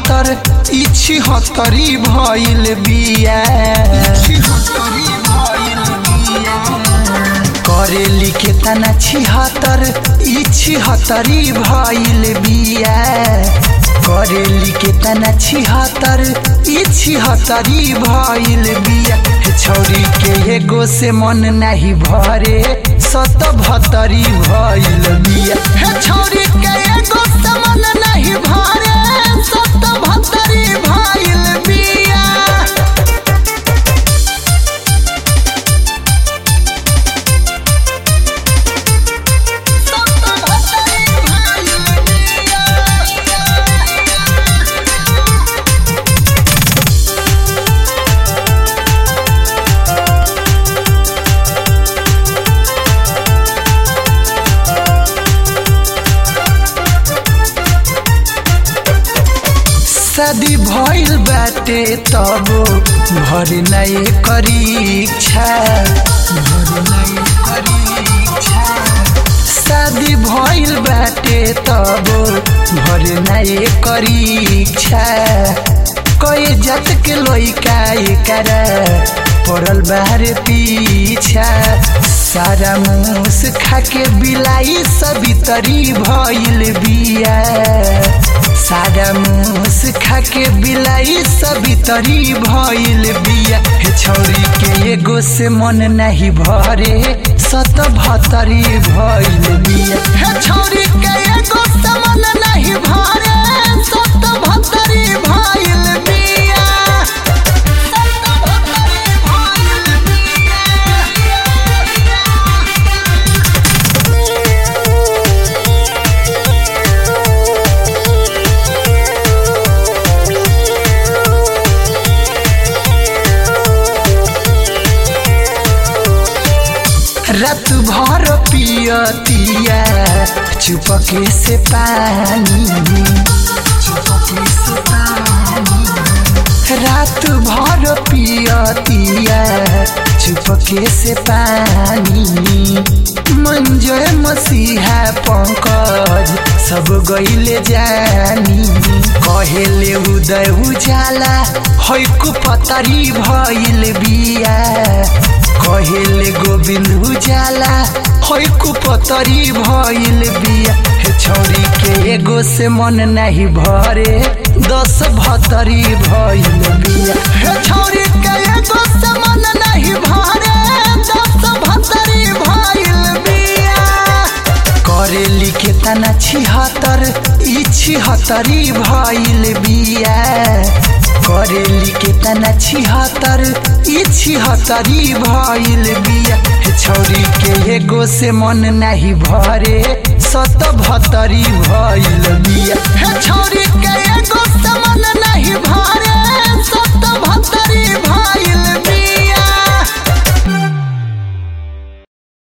छिहत्तर ई छिहत्तरी भइल बिया करेली के तना छिहत्तर ई छिहत्तरी भइल बिया करेली के तना छिहत्तर ई छिहत्तरी भइल बिया हे छौरी के एगो से मन नाही भरे सत भतरी भइल बिया हे छौरी के एगो से मन नाही भरे सत भतरी भइल बिया शादी भइल बाटे तब भर नए करीक्षा भर नए करीक्षा शादी भइल बाटे तब भर नए करीक्षा कई जात के लइका एकरा पड़ल बाहर पीछा सारा मूस खाके बिलाई सभी तरी भइल बिया सारा मूस खाके बिलाई सभी तरी भइल बिया हे छौरी के एगो से मन नहीं भरे सत भतरी भइल बिया हे छौरी के एगो से मन नहीं भरे सत भतरी भइल बिया सत भतरी भइल रात भर पियतिया चुपके से पानी चुपके से पानी रात भर पियतिया चुपके से पानी मंजय मसीहा पंकज सब गईले जानी कहेले उदय उजाला हैकु पतरी भइल बिया कहेले गोविंद उजाला हैकु पतरी भइल बिया हे छौरी के एगो से मन नहीं भरे दस भतरी भइल बिया हे छौरी के एगो से मन नहीं भरे दस भतरी भइल बिया करेली के तना छिहत्तर ई छिहत्तरी भइल बिया करेली के तना छिहत्तर ई छिहत्तरी भइल बिया हे छौरी के एगो से मन नाही भरे सत भतरी भइल बिया हे छौरी के एगो